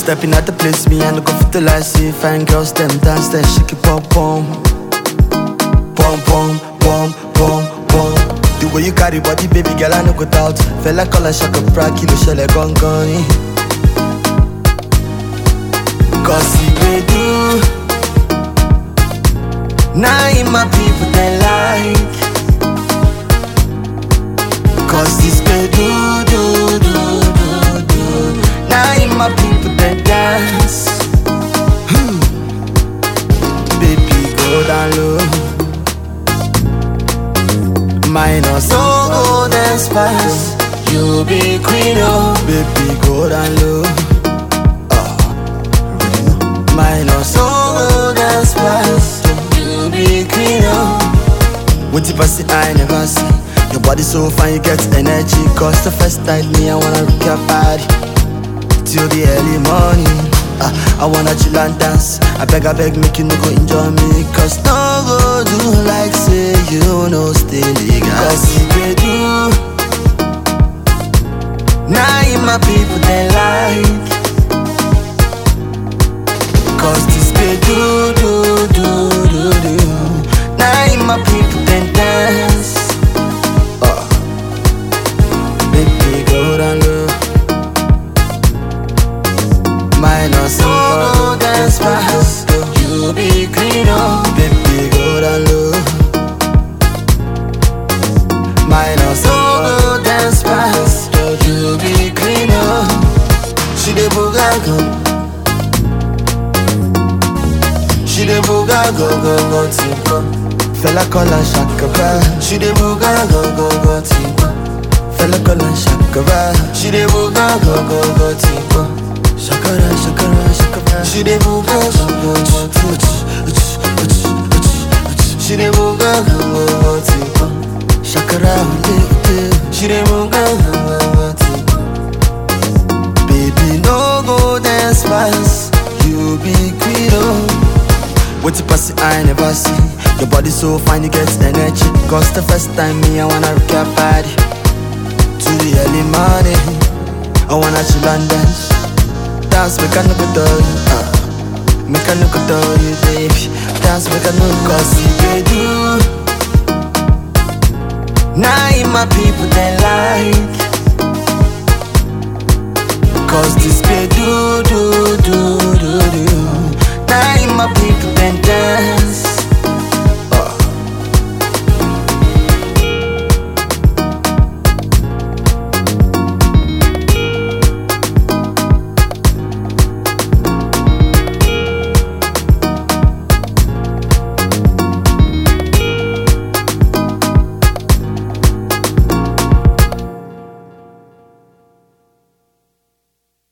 stepping at the place, me and go fit to like see fine girls them dance, then shake it pom pom, pom pom, pom pom pom. The way you carry body, baby girl, I no go doubt. Fella call a shaka bra, kilo shele gong gong. Cause he may do. Now in my people they like. Cause this may do, do, do, do, do. Now in my people they dance. Hmm. Baby, go down low. Minus all gold and spice. You be queen, oh. Baby, go down low. Minus all gold and spice. You be queen, oh. What if I see I never see? Your body so fine, you get energy. Cause the first night me, I wanna rock your body till the early morning. Uh, I wanna chill and dance. I beg, I beg, make you no go enjoy me. Cause no go do like say you know stay legal. Cause if they do, now in my people they like. Cause this they do, do, do, do, do. Now in my people they dance. Uh, baby, go down low. Minus all dance fast. You be clean up, baby, go down low. Minus all dance fast. You be clean up. She the booga She the booga go go go tipo. Fella call her shaka bra. She the booga go go go tipo. Fella call her shaka bra. She the booga go go go tipo. Shakara shakara shakara. She the booga go go go tipo. She the booga go go go tipo. Shakara ule ule. She the booga go go go tipo. Baby no go dance fast. You be queen oh. What you pass I never see. Your body so fine, you get energy. Cause the first time me, I wanna rock your body. To the early morning, I wanna chill and dance. Dance, make a no go do you. Uh. Make a no go do you, baby. Dance, make a no cause if they do. Now in my people they like. Cause this pay do, do, do,